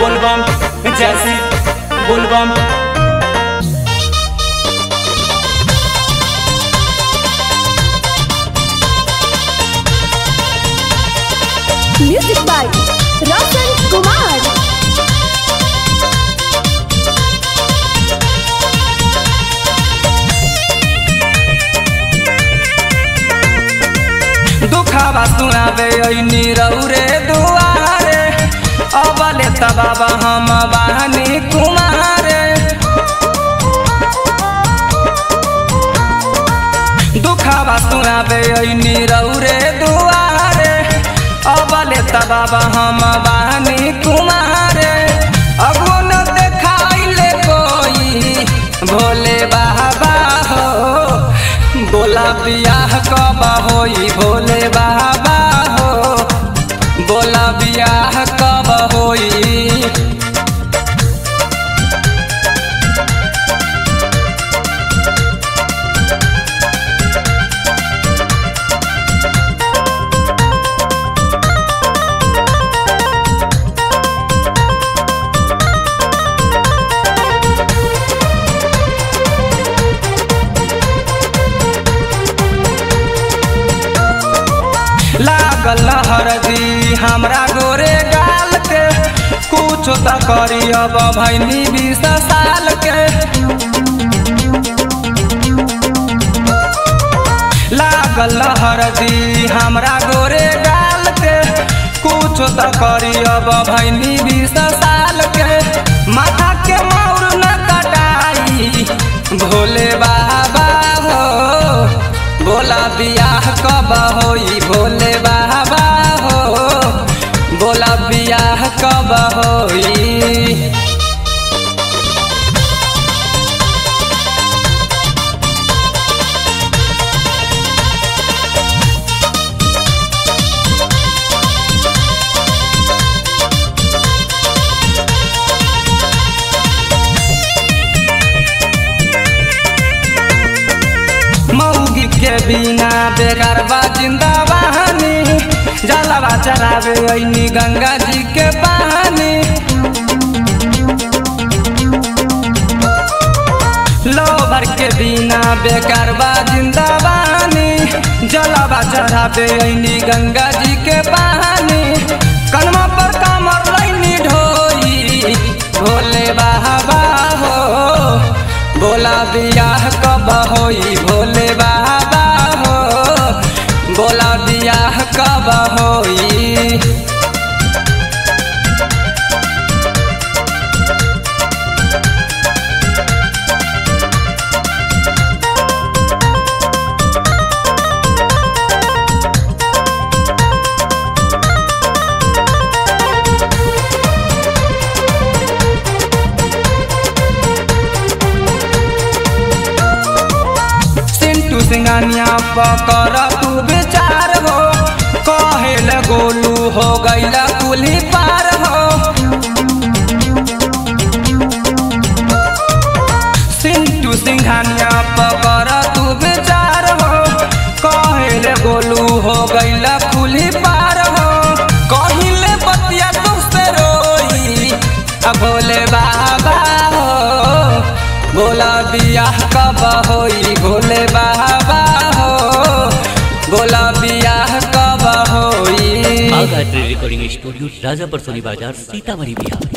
बोलबम जैसे बोलबम music by Roshan Kumar दुखावा सुनावे ऐनी रौरे दुआरे अबले त बाबा हम बानी कुमारे दुखावा सुनावे ऐनी रौरे दुआरे अबले त बाबा हम बानी कुमारे अगो न देखाइले कोई भोले बाबा हो बोला बियाह कब होई भोले बाबा हो बोला बियाह कब होई लागल हरदी हमरा गोरे गाल के कुछ त करी अब भैनी बीस साल के लागल हरदी हमरा गोरे गाल के कुछ त करी अब भैनी बीस साल के माथा के मौर न कटाई भोले बाबा हो बोला बियाह कब होई भोले बाबा हो बोला बियाह कब होई मौगी के बिना बेकार बा जिंदाबानी जलवा चलावे ऐनी गंगा जी के पानी लोभर के बिना बेकार बा जिंदाबानी जलवा चढ़ावे ऐनी गंगा जी के पानी कनमा पर कमर लैनी ढोई भोले बाबा हो बोला बियाह कब होई भोले बाबा हो बोला बियाह कब होई सिंटू सिंगानिया पकर तू विचार हो कहेल गोलू हो गैला कुली पार हो सिंटू सिंघानिया पकर तू विचार हो कहेल गोलू हो गैला कुली पार हो कहिले बतिया तुझसे रोई अब भोले बाबा हो बोला बियाह कब होई भोले बाबा हो बोला बियाह कब होई आगात्री रिकॉर्डिंग स्टूडियो राजापर सोनी बाजार सीतामढ़ी बिहार